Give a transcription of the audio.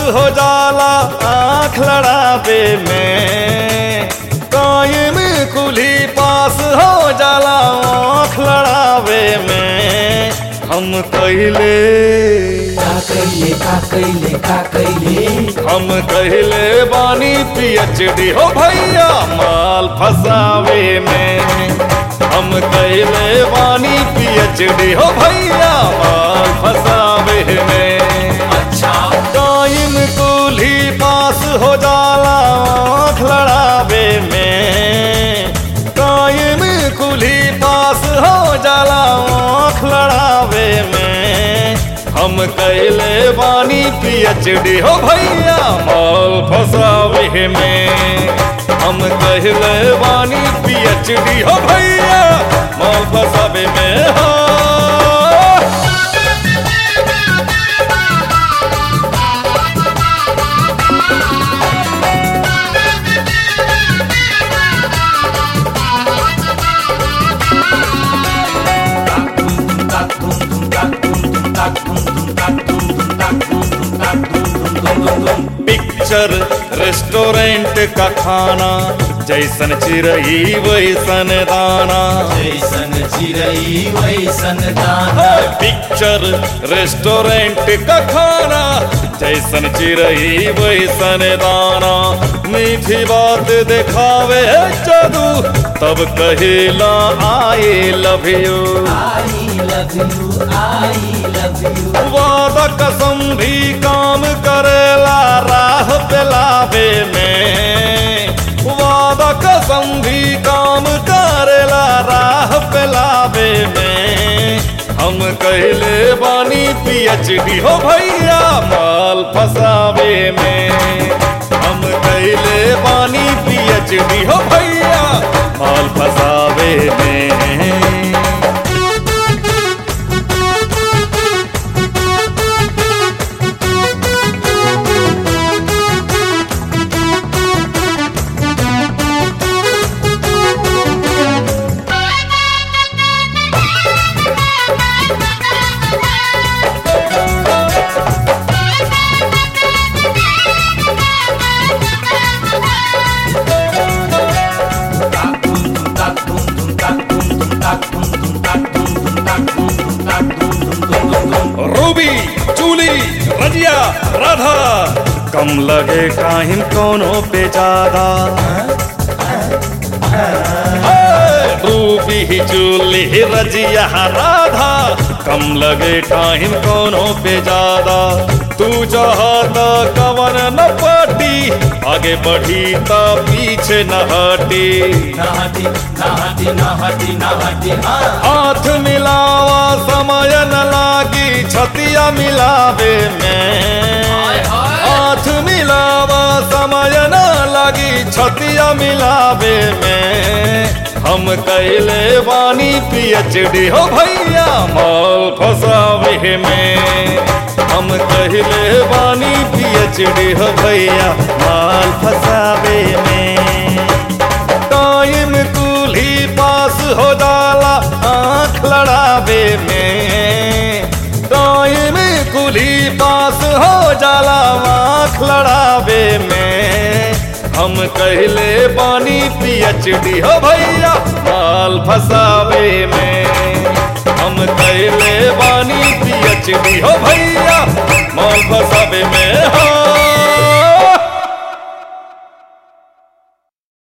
हो जाला आँख लड़ावे में कायम कुली पास हो जाला आँख लड़ावे में हम कहले का कैले का कैले का कैले हम कहले बानी पीएचडी हो भैया माल फसावे में हम कहले बानी पीएचडी हो भैया माल फसावे में अच्छा टाइम कुली पास हो जाला आँख लड़ावे में टाइम कुली पास हो जाला आँख लड़ावे में हम कैले बानी पीएचडी हो भैया माल फसावे में हम कहले बानी पीएचडी हो भैया माल फसावे में हो पिक्चर रेस्टोरेंट का खाना जैसन चिरई वैसन दाना जैसन चिरई वैसन दाना पिक्चर रेस्टोरेंट का खाना जैसन चिरई वैसन दाना मीठी बात दिखावे जादू तब कहेला I love you I love you I love you वादा कसम भी काम करेला राह पेलावे में वादा कसम भी काम करेला राह पेलावे में हम कहले बानी पीएचडी हो भैया माल फसावे में हम कहले बानी पीएचडी हो भैया माल फसावे में रूबी जूली रजिया राधा कम लगे काहिम कोनो पे ज्यादा रूबी जूली रजिया राधा कम लगे टाइम कोनो पे ज्यादा तू चाहता कवन न पाटी आगे बढ़ी ता पीछे न हटी नाहटी नाहटी नाहटी नाहटी हाँ हाथ मिलावा समय न लागी छतिया मिलावे में हाथ मिलावा समय न लागी छतिया मिलावे में हम कैले बानी पीएचडी हो भैया माल फसावे में हम कहले बानी पीएचडी हो भैया माल फसावे में टाइम कुली पास हो जाला आँख लड़ावे में टाइम कुली पास हो जाला आँख लड़ावे में हम कहले बानी पीएचडी हो भैया माल फसावे में हम कहले बानी पीएचडी हो भैया माल फसावे में हो